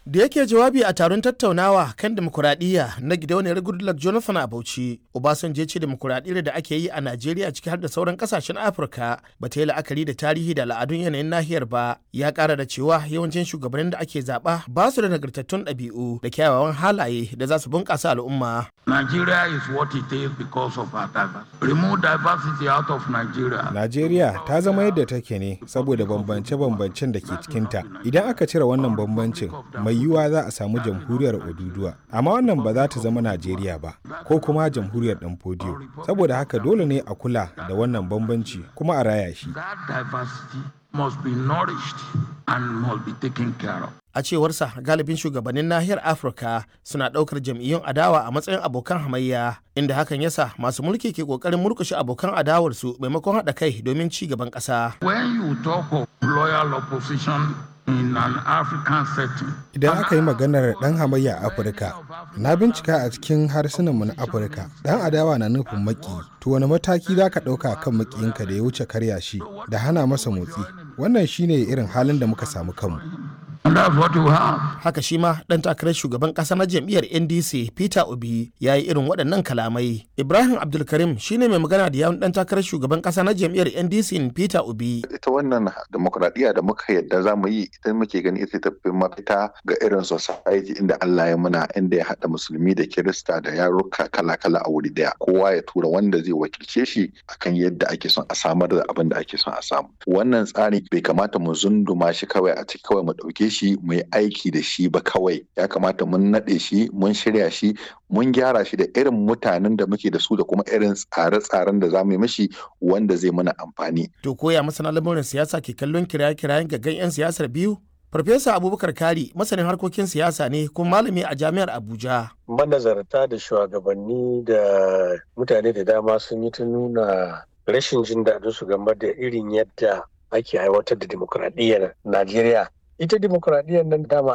Da yake jawabi a taron tattaunawa kan demokuraɗiyya na gidauniyar Goodluck Jonathan a Bauchi, Obasanjo ya ce demokuraɗiyyar da ake yi a Najeriya ciki har da sauran ƙasashen Afirka ba ta yi la'akari da tarihi da al'adun yanayin nahiyar ba. Ya ƙara da cewa yawancin shugabannin da ake zaɓa ba su da nagartattun ɗabi'u da kyawawan halaye da za su bunƙasa al'umma. Nigeria is what it is because of our diversity. Remove diversity out of Nigeria. Najeriya ta zama yadda take ne saboda bambance-bambancen da ke cikinta. Idan aka cire wannan bambancin, mai yiwuwa za a samu jamhuriyar Oduduwa. Amma wannan ba za ta zama Najeriya ba, ko kuma jamhuriyar ɗan fodiyo. Saboda haka dole ne a kula da wannan bambanci kuma a raya shi. That diversity must be nourished and must be taken care of. A cewarsa galibin shugabannin nahiyar Afirka suna ɗaukar jam'iyyun adawa a matsayin abokan hamayya, inda hakan yasa masu mulki ke ƙoƙarin murƙushe abokan adawarsu maimakon haɗa kai domin ci gaban ƙasa. When you talk of loyal opposition in an African setting, Idan aka yi maganar ɗan hamayya a Afirka, na bincika a cikin harsunanmu na Afirka, ɗan adawa na nufin maki, to wani mataki za ka ɗauka kan makiyinka da ya wuce karya shi da hana masa motsi. Wannan shine irin halin da muka samu kanmu. and that's what you have. Haka shi ma ɗan takarar shugaban ƙasa na jam'iyyar NDC Peter Obi ya yi irin waɗannan kalamai. Ibrahim Abdulkarim shine mai magana da yawun ɗan takarar shugaban ƙasa na jam'iyyar NDC Peter Obi. ita wannan demokradiyya da muka yadda za mu yi idan muke gani ita tafi mafita ga irin society inda Allah ya muna inda ya haɗa musulmi da kirista da yaruka kala-kala a wuri daya kowa ya tura wanda zai wakilce shi akan yadda ake son a samar da abin da ake son a samu wannan tsari bai kamata mu zunduma shi kawai a ciki kawai mu ɗauke shi mu yi aiki da shi ba kawai ya kamata mun naɗe shi mun shirya shi mun gyara shi da irin mutanen da muke da su da kuma irin tsare-tsaren da za mu yi mishi wanda zai mana amfani To koya masana lamurin siyasa ke kallon kiraye-kirayen gaggan 'yan siyasar biyu? Farfesa Abubakar Kari masanin harkokin siyasa ne kuma malami a jami'ar Abuja. manazarta da shugabanni da mutane da dama sun yi ta nuna rashin jin daɗin su game da irin yadda ake aiwatar da dimokuraɗiyyar Najeriya. Ita dimokuraɗiyyar nan dama